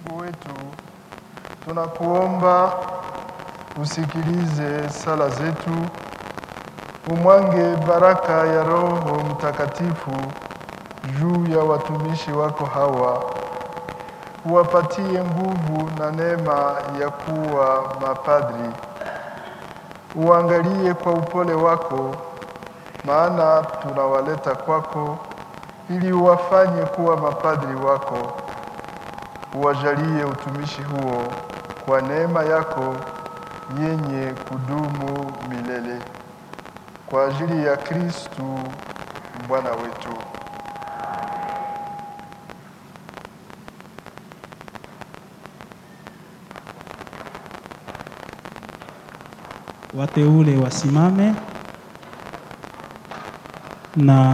Mungu wetu, tunakuomba usikilize sala zetu, umwange baraka ya Roho Mtakatifu juu ya watumishi wako hawa, uwapatie nguvu na neema ya kuwa mapadri. Uangalie kwa upole wako, maana tunawaleta kwako ili uwafanye kuwa mapadri wako. Uwajalie utumishi huo kwa neema yako yenye kudumu milele, kwa ajili ya Kristu Bwana wetu. Wateule wasimame na